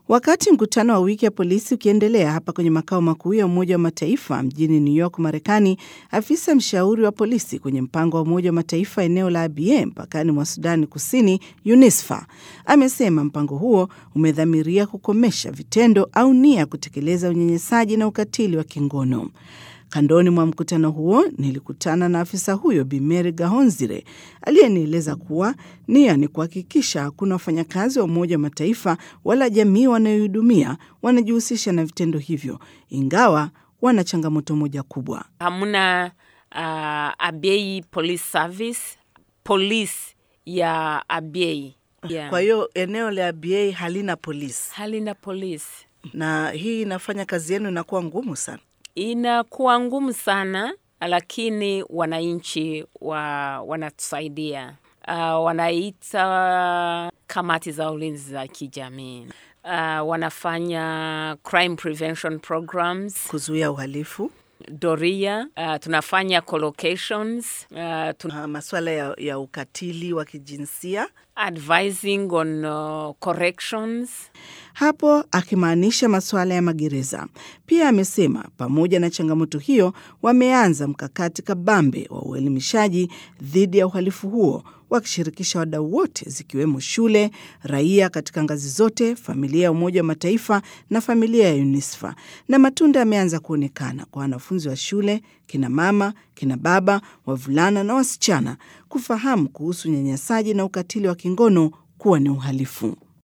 Wakati mkutano wa wiki ya polisi ukiendelea hapa kwenye makao makuu ya Umoja wa Mataifa mjini New York, Marekani, afisa mshauri wa polisi kwenye mpango wa Umoja wa Mataifa eneo la Abyei mpakani mwa Sudani Kusini, UNISFA, amesema mpango huo umedhamiria kukomesha vitendo au nia ya kutekeleza unyanyasaji na ukatili wa kingono. Kandoni mwa mkutano huo nilikutana na afisa huyo Bi Mary Gahonzire aliyenieleza kuwa nia ni kuhakikisha hakuna wafanyakazi wa Umoja wa Mataifa wala jamii wanayohudumia wanajihusisha na vitendo hivyo, ingawa wana changamoto moja kubwa. Hamna uh, Abyei Police Service, polisi ya Abyei yeah. Kwa hiyo eneo la Abyei halina polisi, halina polisi na hii inafanya kazi yenu inakuwa ngumu sana. Inakuwa ngumu sana, lakini wananchi wa, wanatusaidia uh, wanaita kamati za ulinzi za kijamii uh, wanafanya crime prevention programs, kuzuia uhalifu doria uh, tunafanya collocations uh, tun uh, masuala ya, ya ukatili wa kijinsia advising on uh, corrections hapo akimaanisha masuala ya magereza. Pia amesema pamoja na changamoto hiyo, wameanza mkakati kabambe wa uelimishaji dhidi ya uhalifu huo, wakishirikisha wadau wote, zikiwemo shule, raia katika ngazi zote, familia ya Umoja wa Mataifa na familia ya UNISFA. Na matunda yameanza kuonekana kwa wanafunzi wa shule, kina mama, kina baba, wavulana na wasichana kufahamu kuhusu unyanyasaji na ukatili wa kingono kuwa ni uhalifu.